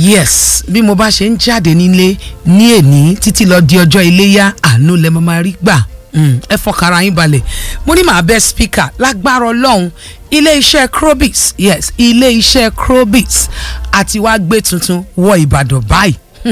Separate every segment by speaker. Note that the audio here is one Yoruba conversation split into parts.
Speaker 1: yes bí mo bá ṣe ń jáde nílé ní èní títí lọ di ọjọ́ iléyá àánú lẹ mo máa rí gbà Mm, ẹ fọkàrà yín balẹ̀ mo ní màá bẹ speaker lágbára ọlọ́run ilé-iṣẹ́ crobis yes ilé-iṣẹ́ crobis àti wàá gbé tuntun wọ ìbàdàn báyìí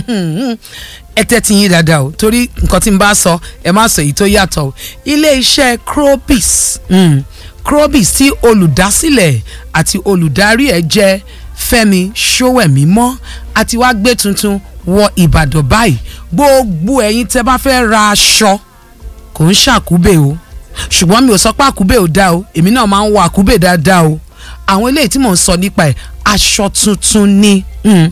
Speaker 1: ẹ tẹ́tí yín dáadáa o torí nǹkan tí n bá sọ ẹ má sọ èyí tó yàtọ̀ o ilé-iṣẹ́ crobis mm, crobis tí olùdásílẹ̀ àti olùdarí ẹ̀ jẹ́ fẹ́mi ṣówẹ̀mímọ́ àti wàá gbé tuntun wọ ìbàdàn báyìí gbogbo ẹ̀yin tẹ́ bá fẹ́ ra aṣọ kò ń ṣàkúbè o ṣùgbọ́n mi ò sọ pé àkúbè ò dáa o èmi náà máa ń wọ àkúbè dáadáa o àwọn eléyìí tí mò ń sọ nípa ẹ̀ aṣọ tuntun ni mm,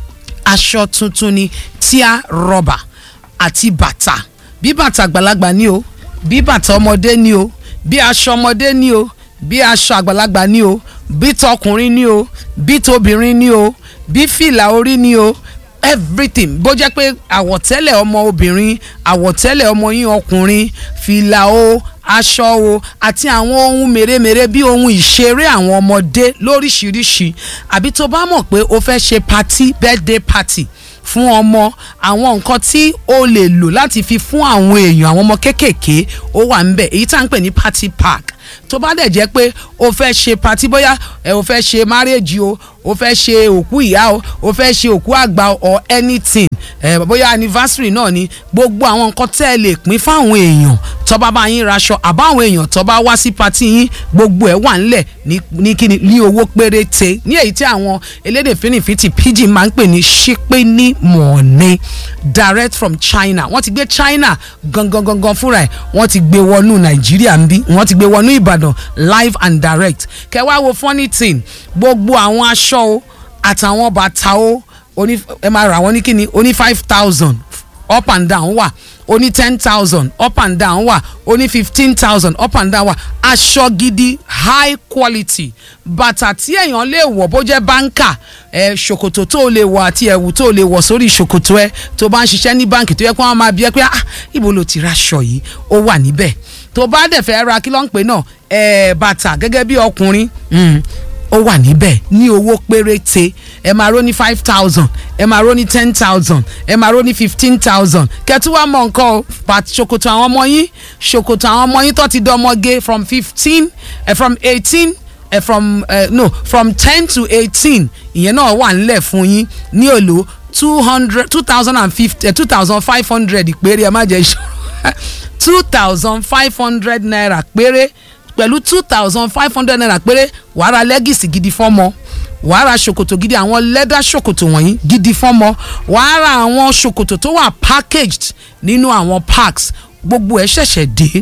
Speaker 1: aṣọ tuntun ni tíá rọbà àti bàtà bí bàtà àgbàlagbà ni o bí bàtà ọmọdé ni o bí aṣọ ọmọdé ni o bí aṣọ àgbàlagbà ni o bí tọkùnrin ni o bí tóbìnrin ni o bí fìlà orí ni o everything bó jẹ́ pé àwọ̀tẹ́lẹ̀ ọmọ obìnrin àwọ̀tẹ́lẹ̀ ọmọ yín ọkùnrin fìlà o aṣọ o àti àwọn ohun mèremère bí ohun ìṣeré àwọn ọmọdé lóríṣiríṣi àbí tó bá mọ̀ pé o fẹ́ ṣe party birthday party fún ọmọ àwọn nǹkan tí o lè lò láti fi fún àwọn èèyàn àwọn ọmọ kéékèèké ó wà ń bẹ̀ èyí tá à ń pè ní party pack tó bá dẹ̀ jẹ́ pé o fẹ́ ṣe party bóyá ẹ o fẹ́ ṣe marriage o o fẹ́ ṣe òkú ìyá o o fẹ́ ṣe òkú àgbà or anything ẹ bóyá anniversary náà ni gbogbo àwọn nǹkan tẹ́ ẹ lè pín fáwọn èèyàn tó bá bá yín raṣọ àbáwọn èèyàn tó bá wá sí party yín gbogbo ẹ̀ wà ńlẹ̀ ní ní kíni ní owó péréte ní èyí tí àwọn elédè fínnífínní pidgin máa ń pè ní ṣípé ní mọ̀ọ́nẹ́ direct from China wọ́n ti gbé China gangan gangan fúnra ẹ̀ wọ́n ti gbé wọnú Nàìjíríà ń bí wọ́n ti gbé wọnú Ìbàdàn live and direct kẹwàá wo funny thing gbogbo àwọn aṣọ o àtàwọn bàtà o oní ẹ máa rà wọ́n ní kíni oní five thousand up and down wà oní ten thousand up and down wà oní fifteen thousand up and down wà aṣọ gidi high quality bàtà tí èèyàn lè wọ̀ bó jẹ́ báńkà ẹ ṣòkòtò tó lè wọ̀ àti ẹ̀wù tó lè wọ̀ sórí ṣòkòtò ẹ tó bá ń ṣiṣẹ́ ní báńkì tó yẹ kó wọ́n máa bí ẹ pé ah ibo ló ti ra aṣọ yìí ó wà níbẹ̀ tó bá dẹ̀ fẹ́ ra kí ló ń pè náà ẹ bàtà gẹ́gẹ́ bí ọkùnrin ó wà níbẹ̀ ní owó péréte ẹ máa ró ní five thousand ẹ máa ró ní ten thousand ẹ máa ró ní fifteen thousand kẹtù wá mọ nǹkan o pàtó ṣòkòtò àwọn ọmọ yín ṣòkòtò àwọn ọmọ yín tó ti dọmọge from fifteen ẹ from eighteen ẹ from uh, no from ten to eighteen ìyẹn náà wà nílẹ̀ fún yín ní èlò two hundred two thousand and fifty two thousand five hundred ìpéré ẹ má jẹ́ ìṣòro two thousand five hundred naira péré pẹ̀lú two thousand five hundred naira péré wàá ra lẹ́gìsì gidi fọ́mọ wàá ra ṣòkòtò gidi àwọn lẹ́dà ṣòkòtò wọ̀nyí gidi fọ́mọ wàá ra àwọn ṣòkòtò tó wà packaged nínú àwọn packs gbogbo ẹ̀ ṣẹ̀ṣẹ̀ dé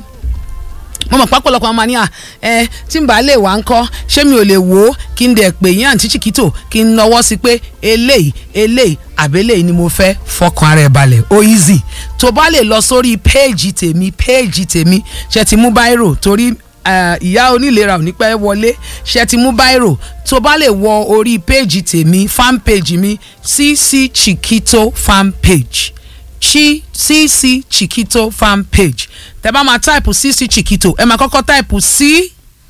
Speaker 1: mo mọ̀ pápọ̀lọpọ̀ ọmọ ní à ẹ tí n bá lè wá ń kọ́ ṣé mi ò lè wò ó kí n dẹ̀ pè yín àǹtí chiquito kí n nọwọ́ sí pé eléyìí eléyìí àbẹ́lẹ̀ ni mo fẹ́ fọkàn ara ẹ̀ balẹ̀ ó easy tó bá lè lọ sórí péèjì tèmi péèjì tèmi ṣe ti mú báírò torí ìyá onílera ò ní pẹ́ wọlé ṣe ti mú báírò tó bá lè wọ orí péèjì tèmi fan page mi cc chiquito fan page chi cc chiquito fan page tẹ bá máa táìpù cc chiquito ẹ máa kọ́kọ́ táìpù c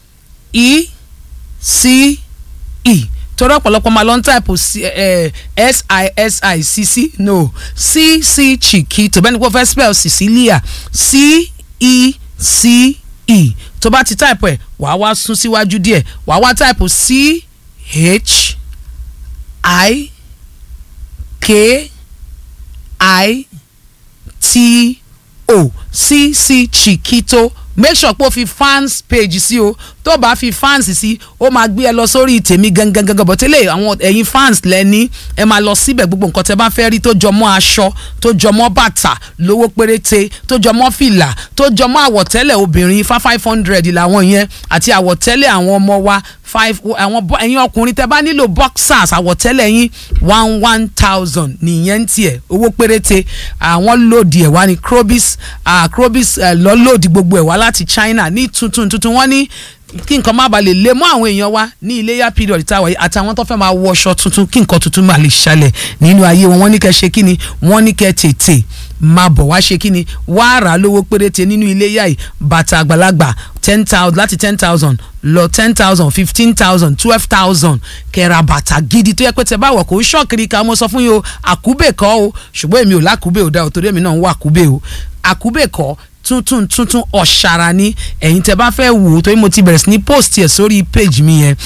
Speaker 1: e c e torí ọ̀pọ̀lọpọ̀ máa lọ ń táìpù s i s i cc no cc chiquito bẹ́ẹ̀ ni kò fẹ́ spell cecilia c e c e tó bá ti táìpù ẹ̀ wàá wá sún síwájú díẹ̀ wàá wá táìpù c h i k i t o cc chiquito make sure pé o fi fans page sí o tó bá fi fans sí ó máa gbé ẹ lọ sórí tèmi gangan gangan bọ̀ tẹ́lẹ̀ àwọn ẹ̀yin fans lẹ́ni ẹ máa lọ síbẹ̀ gbogbo nǹkan tẹ́ bá fẹ́ rí tó jọmọ́ aṣọ tó jọmọ́ bàtà lówó péréte tó jọmọ́ fìlà tó jọmọ́ àwọ̀tẹ́lẹ̀ obìnrin fa five hundred làwọn yẹn àti àwọ̀tẹ́lẹ̀ àwọn ọmọ wa five àwọn ẹ̀yin ọkùnrin tẹ́ bá nílò boxers àwọ̀tẹ́lẹ̀ yín one one thousand nìyẹn tiẹ̀ owó péréte àwọn lòdì ẹ̀ wá ní crobis crobis lọ́ lòdì gbogbo ẹ̀ wá láti China ní tuntun tuntun wọ́n ní kí nǹkan má ba lè lé mọ́ àwọn èèyàn wa ní iléyà period táwa yìí àtàwọn tó fẹ́ máa wọṣọ tuntun kí nǹkan tuntun máa lè ṣẹlẹ̀ nínú ayé wọn wọ́n ní kẹ́ ṣe kí ni wọ́n ní kẹ́ tètè máa bọ̀ wá ṣe kí ni wá rà á lówó péréte nínú iléyà yìí bàtà àgbàlagbà ten thousand láti ten thousand lọ ten thousand fifteen thousand twelve thousand kẹ́ra bàtà gidi tó yẹ pé tẹ bá wọ̀ kó ṣọ́ọ̀kiri ká mo sọ fún yín o àkúbè kọ́ o ṣùgbọ́n èmi ò lákúbè ò dá o torí èmi náà ń wá àkúbè o àkúbè kọ́ tuntun tuntun ọ̀ṣàrà ni ẹ̀yin tẹ́ bá fẹ́ wò ó torí mo ti bẹ̀rẹ̀ sí ní post yẹ sórí page mi yẹn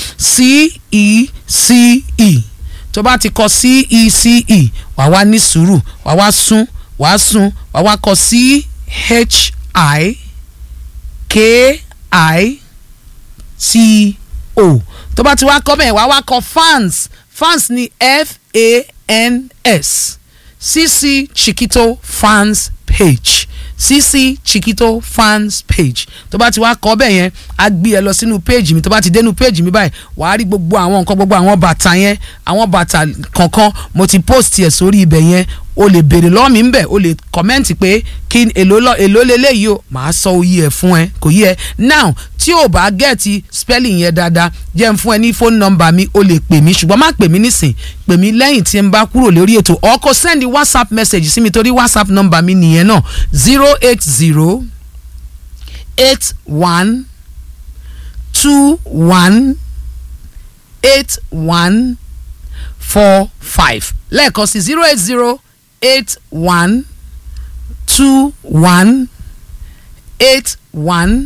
Speaker 1: C-E-C-E tó bá ti kọ C-E-C-E wà wá ní sùúrù wà wá sún wà á sún wà wá kọ C-H-I-K-I-T-O tó bá ti wá kọ bẹ́ẹ̀ wà wá kọ fans fans ni F-A-N-S CC Chiquito fans page cc chiquito fans page tó bá ti wá kọ bẹ́ẹ̀ yẹn á gbé ẹ lọ sínú page mi tó bá ti dénú page mi báyìí wàá rí gbogbo àwọn nǹkan gbogbo àwọn bàtà yẹn àwọn bàtà kankan mo ti post yẹ sórí ibẹ̀ yẹn o lè béèrè lọ́wọ́ mi ń bẹ̀ o lè kọ́mẹ́ǹtì pé kí èló lọ èló leléyìí o màá sọ oyè ẹ̀ fún ẹ kò yẹ now tí o bá gẹ̀ẹ́tì spelling yẹn dáadáa jẹ́ n fún ẹ ní phone number mi o lè pè mí ṣùgbọ́n má pè mí nísìn pè mí lẹ́yìn tí n bá kúrò lórí ètò or kó send whatsapp message sí mi torí whatsapp number mi nìyẹn náà zero eight zero eight one two one eight one four five lẹ́ẹ̀kan sí zero eight zero eight one two one eight one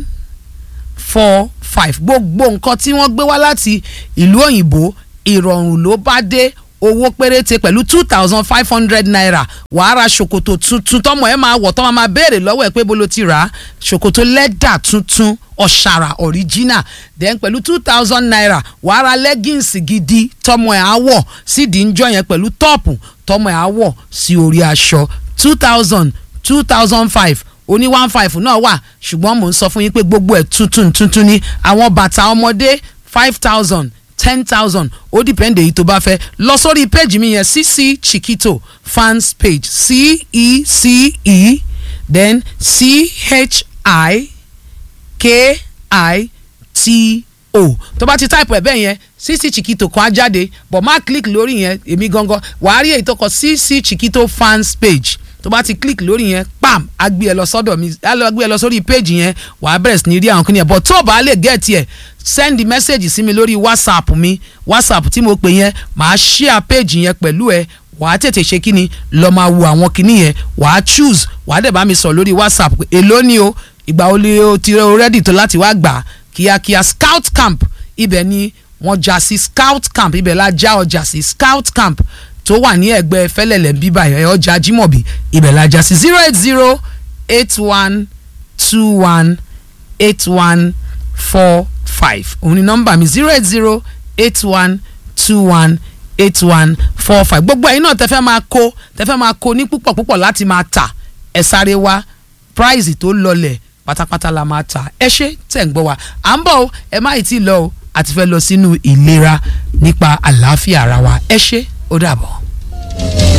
Speaker 1: four five gbogbo nǹkan tí wọ́n gbé wá láti ìlú òyìnbó ìrọ̀rùn ló bá dé owó péréte pẹ̀lú two thousand five hundred naira wàá ra ṣòkòtò tuntun tọmọ ẹ máa wọ̀ tọ́mọ máa béèrè lọ́wọ́ ẹ pé bó ló ti rà á ṣòkòtò lẹ́dà tuntun ọ̀ṣàrà original then pẹ̀lú two thousand naira wàá ra leggings gidi tọmọ ẹ á wọ̀ sídìí ń jọ yẹn pẹ̀lú tọ́ọ̀pù tọmọ ẹ á wọ̀ sí orí aṣọ two thousand two thousand five oní one five náà wà ṣùgbọ́n mò ń sọ fún yín pé gbogbo ẹ̀ tuntun tuntun ni àwọn bàtà ọmọdé five thousand ten thousand ó dìpẹ́ndé èyí tó bá fẹ́ lọ sórí péjì mi yẹn cc chiquito fans page c e c e then c h i k i t o tó bá ti táìpù ẹ̀ bẹ́ẹ̀ yẹn cc chiquito kan á jáde but má click lórí yẹn èmi gangan wàá rí èyí tó kọ cc chiquito fans page tó bá ti click lórí yẹn pam á gbé ẹ lọ sọ́dọ̀ mi á lọ gbé ẹ lọ sórí page yẹn wàá bẹ̀rẹ̀ sí ní rí àwọn kìnìyàn but tó o bá lè get ẹ̀ send message sí mi lórí whatsapp mi whatsapp tí mo pè yẹn màá share page yẹn pẹ̀lú ẹ wàá tètè ṣe kí ni lọ máa wo àwọn kinní yẹn wàá choose wàá dẹ̀ bá mi sọ lórí whatsapp pé èló ni o ìgbà wo ni o ti rẹ́dì tó láti wá gbà kíákíá scout camp ibẹ̀ ni wọ́n já sí scout camp ibẹ̀ la já ọjà sí scout camp tó wà ní ẹgbẹ́ fẹ́lẹ́lẹ̀ bíbá ẹ̀ ọjà Jímọ̀bí ibẹ̀ la já sí zero eight zero eight one two one eight one four five òun ni nọ́mbà mi zero eight zero eight one two one eight one four five gbogbo ẹ̀yin náà tẹ́fẹ́ máa kó tẹ́fẹ́ máa kó ní púpọ̀ púpọ̀ láti máa tà ẹ̀ sáré wá price tó lọlẹ̀ pátápátá la máa tà ẹ ṣé tẹ̀ ń gbọ́ wa à ń bọ̀ o ẹ má ì tí ì lọ o àti fẹ́ lọ sínú ìlera nípa àlàáfíà ara wa ẹ ṣé ó dàbọ̀.